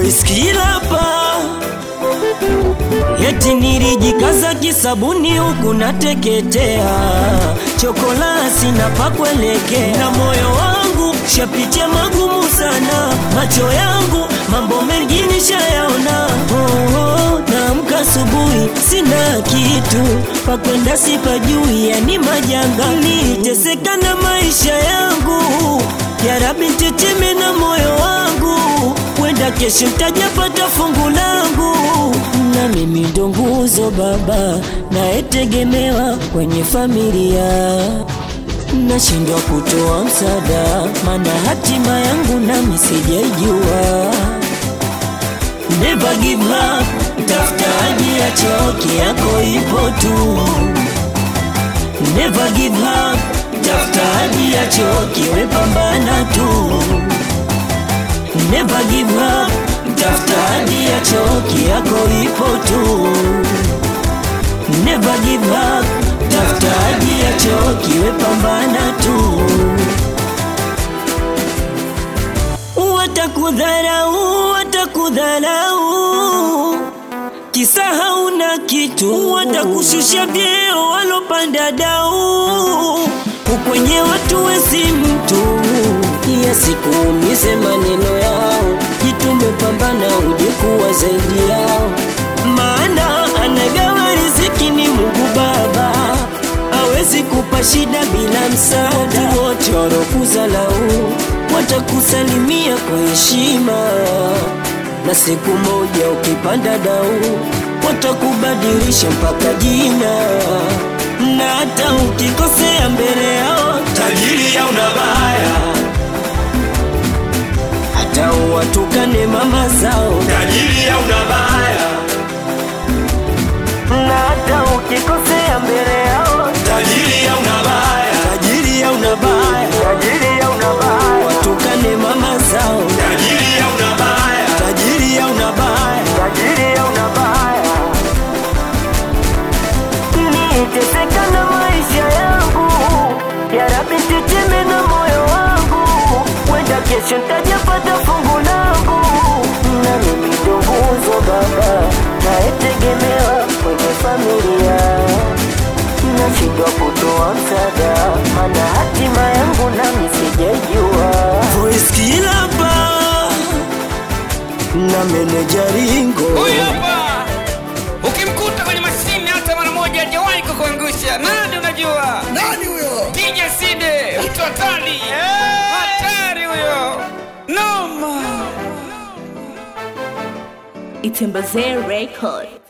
voice kilapa Eti nilijikaza kisabuni huku nateketea, chokolasi na pakuelekea, na moyo wangu shapitia magumu sana, macho yangu mambo mengi nishayaona. Oh, oh, naamka asubuhi sina kitu pakwenda, sipajui, yani majanga, niteseka na maisha yangu. Ya Rabbi teteme na moyo wangu, wenda kesho ntajapata fungu langu na mimi ndo nguzo baba nayetegemewa kwenye familia, nashindwa kutoa msaada, mana hatima yangu nami sijaijua. Never give up, tafutaji ya choki yako ipo tu. Never give up, tafutaji ya choki wepambana tu. Never give up, tafuta hadi ya choki yako ipo tu. Never give up, tafuta hadi ya choki wepambana tu. Watakudharau, watakudharau kisa hauna kitu, watakushusha vyeo walopanda dau, ukwenye watu wesi mtu ya sikuumize maneno yao, jitume pambana uje kuwa zaidi yao, maana anagawa riziki ni Mungu Baba, hawezi kupa shida bila msaada. Watu wote walokuzalau watakusalimia kwa heshima na siku moja ukipanda dau watakubadilisha mpaka jina, na hata ukikosea mbele yao tajiri au nabaya, hata uwatukane mama zao tajiri au nabaya, na hata ukikosea mbele yao tajiri au nabaya, tajiri au nabaya, tajiri au nabaya, watukane mama zao tajiri au nabaya, tajiri au nabaya tajiri au nabaya, niteseka na maisha yangu, ya Rabbi teteme na moyo wangu, wenda kesho ntajapata fungu langu, na mimi ndo nguzo baba nayetegemewa kwenye familia, nashindwa kutoa msaada, mana hatima yangu nami sijaijua. Voice kilapa na meneja Ringo Huyu hapa ukimkuta kwenye mashine hata mara moja hajawahi kukuangusha. Nani unajua? Nani huyo? DJ Side, mtu hatari, hatari huyo, noma. Itembazee Record.